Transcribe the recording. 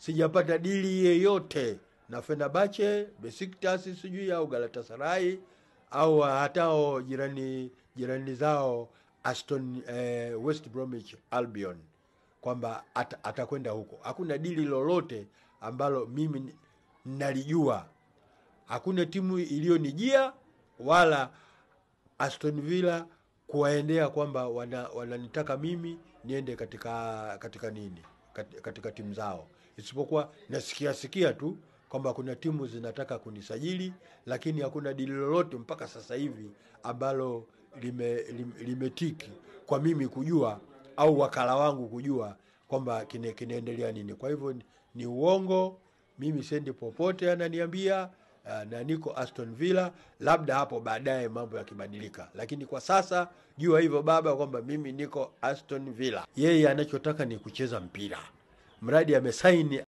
sijapata dili yeyote na Fenerbahce, Besiktas sijui au Galatasaray au hatao jirani jirani zao Aston eh, West Bromwich Albion kwamba at, atakwenda huko. Hakuna dili lolote ambalo mimi ni- nalijua. Hakuna timu iliyonijia wala Aston Villa kuwaendea kwamba wana- wananitaka mimi niende katika katika nini katika, katika timu zao, isipokuwa nasikia sikia tu kwamba kuna timu zinataka kunisajili, lakini hakuna dili lolote mpaka sasa hivi ambalo lime, lime, limetiki kwa mimi kujua au wakala wangu kujua kwamba kine, kinaendelea nini. Kwa hivyo ni, ni uongo, mimi sendi popote, ananiambia uh, na niko Aston Villa, labda hapo baadaye mambo yakibadilika, lakini kwa sasa jua hivyo baba, kwamba mimi niko Aston Villa. Yeye anachotaka ni kucheza mpira, mradi amesaini